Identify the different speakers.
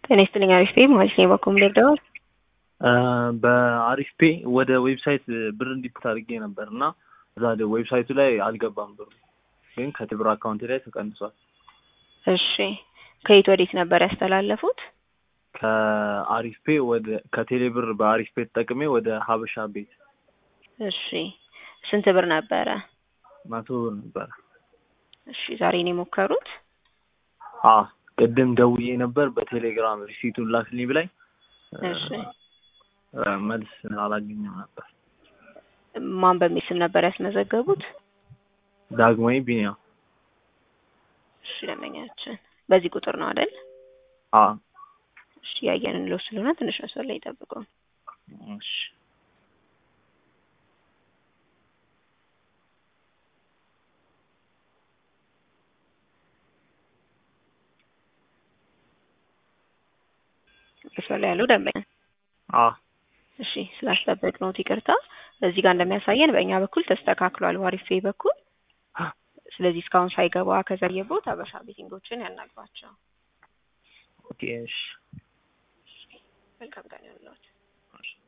Speaker 1: ጤና ይስጥልኝ አሪፍ ፔ ማለት ነው። በኩም ደርደዋል
Speaker 2: በአሪፍ ፔ ወደ ዌብሳይት ብር እንዲፕት አድርጌ ነበር እና እዛ ዌብሳይቱ ላይ አልገባም ብሩ፣ ግን ከቴብር አካውንት ላይ ተቀንሷል።
Speaker 1: እሺ ከየት ወዴት ነበር ያስተላለፉት?
Speaker 2: ከአሪፍ ፔ ወደ ከቴሌ ብር በአሪፍ ፔ ተጠቅሜ ወደ ሀበሻ ቤት
Speaker 1: እሺ ስንት ብር ነበረ?
Speaker 2: መቶ ብር ነበረ።
Speaker 1: እሺ ዛሬ ነው የሞከሩት?
Speaker 2: አ ቅድም ደውዬ ነበር በቴሌግራም ሪሲቱን ላክልኝ ብላኝ
Speaker 1: እሺ
Speaker 2: መልስ አላገኘም ነበር።
Speaker 1: ማን በሚል ስም ነበር ያስመዘገቡት?
Speaker 2: ዳግማዊ ቢኒያ
Speaker 1: እሺ ደንበኛችን በዚህ ቁጥር ነው አይደል?
Speaker 2: አ
Speaker 1: እሺ ያየንን ለው ስለሆነ ትንሽ መስመር ላይ ጠብቀው።
Speaker 2: እሺ
Speaker 1: መስመር ላይ ያለው ደንበኛ
Speaker 2: አ
Speaker 1: እሺ ስላስጠበቅ ነው ይቅርታ። እዚህ ጋር እንደሚያሳየን በእኛ በኩል ተስተካክሏል፣ ዋሪፌ በኩል ስለዚህ እስካሁን ሳይገባ ከዘየቦት አበሻ ቤቲንጎችን ያናግሯቸው።
Speaker 2: ኦኬ እሺ
Speaker 1: መልካም ቀን ይሁንልዎት።
Speaker 2: እሺ